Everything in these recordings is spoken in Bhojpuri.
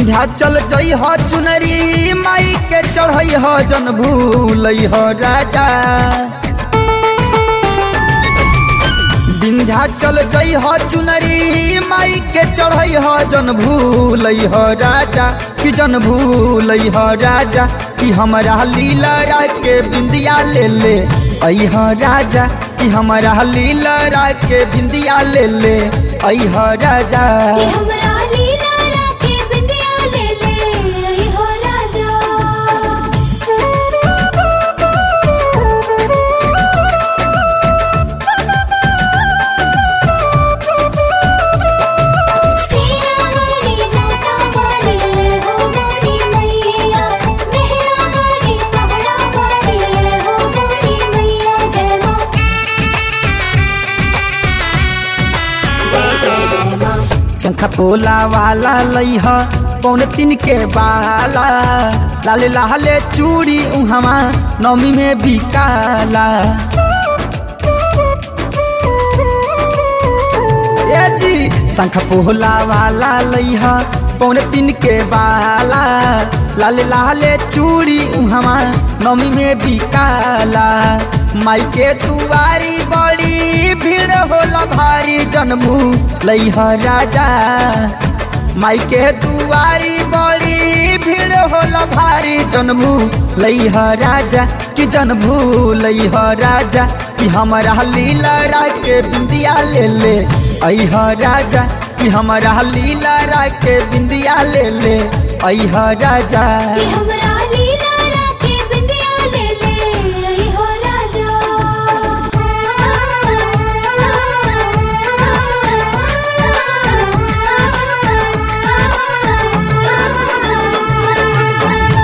विंध्याचल जई हो चुनरी माई के चढ़ई हो जन भूलई हो राजा विंध्याचल जई हो चुनरी माई के चढ़ई हो जन भूलई हो राजा कि जन भूलई हो राजा कि हमरा लीला के बिंदिया ले ले आई हो राजा कि हमरा लीला के बिंदिया ले ले आई हो राजा कि हमरा लीला राखे बिंदिया ले ले आई हो राजा सिया वाली जाता वाली हो मोरी मैया मेहरा वाली पहाड़ा वाली हो मोरी मैया जय माँ जय जय जय माँ शंखा पोला वाला लइह पौन तीन के बाला लाले लाले चूड़ी उहमा नौमी में बिकाला ए जी शंख पोला वाला लइह पौन तीन के बाला लाले लाले चूड़ी उहमा नौमी में बिकाला माई के दुआरी बड़ी भीड़ होला भारी जन्मू लइह राजा माई के दुआरी बड़ी भीड़ होला भारी जन्मू लइह राजा कि जन्मू लइह राजा कि हमरा लीला के बिंदिया ले ले अइह राजा कि हमरा लीला के बिंदिया ले ले अइह राजा कि हमरा लीला राखे बिंदिया ले ले आई हो राजा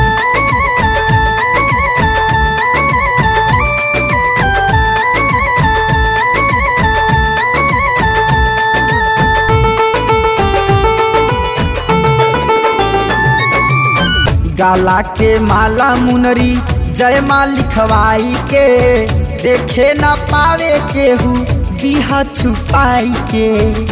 गाला के माला मुनरी जय माँ लिखवाई के देखे न पावे केहू दिहा छुपाई के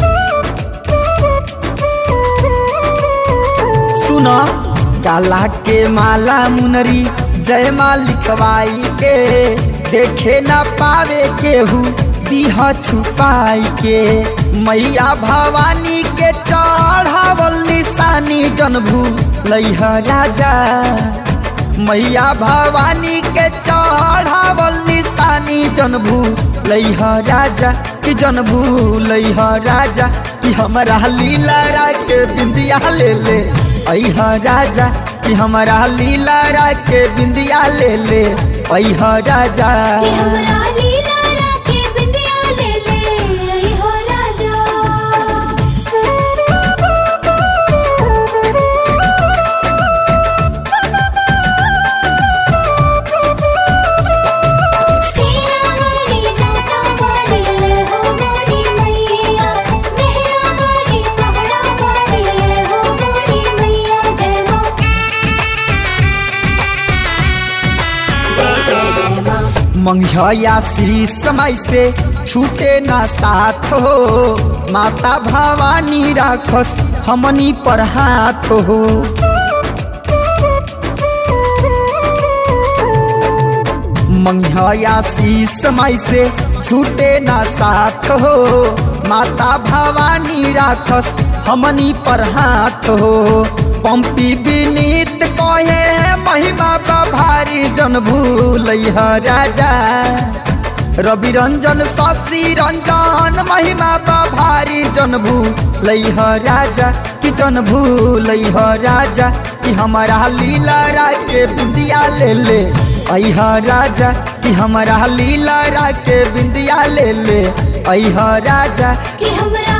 सुनो गाला के माला मुनरी जय माँ लिखवाई के देखे न पावे केहू दिहा छुपाई के मैया भवानी के चढ़ावल निशानी जनभू लइह राजा मैया भवानी के चढ़ावल निशानी जनभू लइह राजा कि जनभू लइह राजा कि हमरा लीला के बिंदिया ले ले अइह राजा कि हमरा लीला के बिंदिया ले ले अइह राजा कि हमरा लीला राखे बिंदिया ले ले आई हो राजा सिया वाली जाता वाली हो मोरी मैया मेहरा वाली पहाड़ा वाली हो मोरी मैया जय माँ जय जय जय माँ मंगिया श्री समय से छूटे ना साथ हो माता भवानी राखस हमनी पर हाथ हो मंगिया श्री समय से छूटे ना साथ हो माता भवानी राखस हमनी पर हाथ हो पंपी विनीत कहे महिमा बा भारी जन भूलैह राजा रवि रंजन शशि रंजन महिमा बा भारी जन भूलैह राजा कि जन भूलैह राजा कि हमारा लीला के बिंदिया ले ले अइह राजा कि हमारा लीला के बिंदिया ले ले अइह राजा कि हमरा